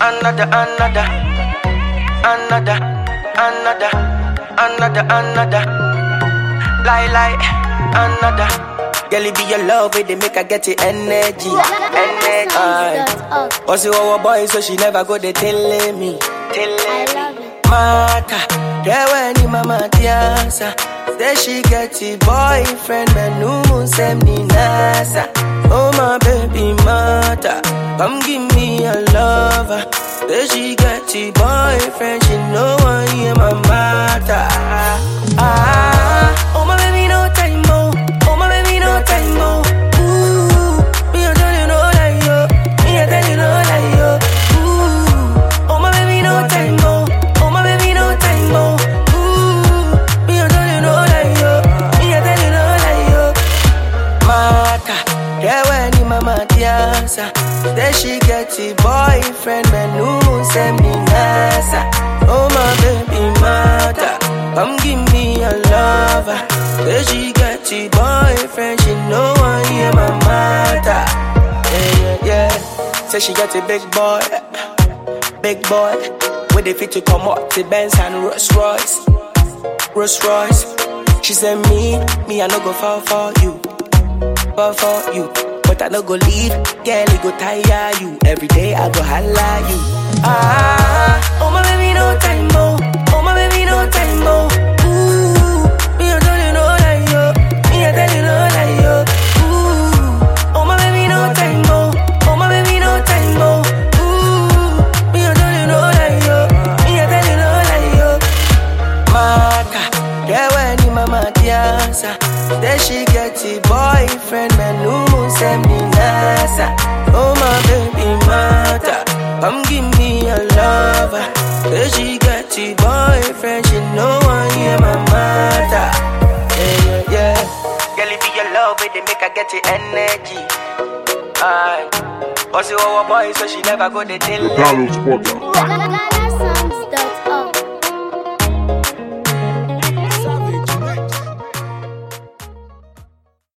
another, another, another, another, another, another. Lie, lie, another. Girl, it be your love, where they make her get the energy. Energy. Aye. But she our boy, so she never go they telling me, telling me. Mata, yeah, when ni mama tiasa. Say she get a boyfriend, man, no send me nasa. Oh my baby mata, come give me a lover. Say she get a boyfriend, she know I am my mata. Ah, oh my baby no time more, oh my baby no time more. Ooh, me a tell you no lie yo, me a tell you no lie yo. Ooh, oh my baby no time more, oh my baby no time more. Ooh, me a tell you no lie yo, me a tell you no lie yo. Mata, yeah when ni mama tiasa. Say she get a boyfriend, man who send me nasa. Oh my baby mata, come give me a lover. Say she get a boyfriend, she know I am my mata. Yeah yeah yeah. Say she get a big boy, big boy. With the fit to come up to Benz and Rolls Royce. Rolls Royce. She said me, me I no go fall for you, fall for you. But I no go leave, girl it go tire you. Every day I go holla you. Ah, oh my baby no time more, oh my baby no time more. Ooh, me I tell you no lie yo, me I tell you no lie yo. Ooh, oh my baby no time more, oh my baby no time more. Ooh, me I tell you no lie yo, me I tell you no lie yo. Mata, yeah when ni mama tiasa. Then she get a boyfriend, man who send me nasa. Oh my baby mata, come give me a lover. Then she get a boyfriend, she know I am my mata. Yeah yeah yeah. Girl, it be your love, it they make her get the energy. Aye. But she our boy, so she never go they tell The Carlos Porter. La la la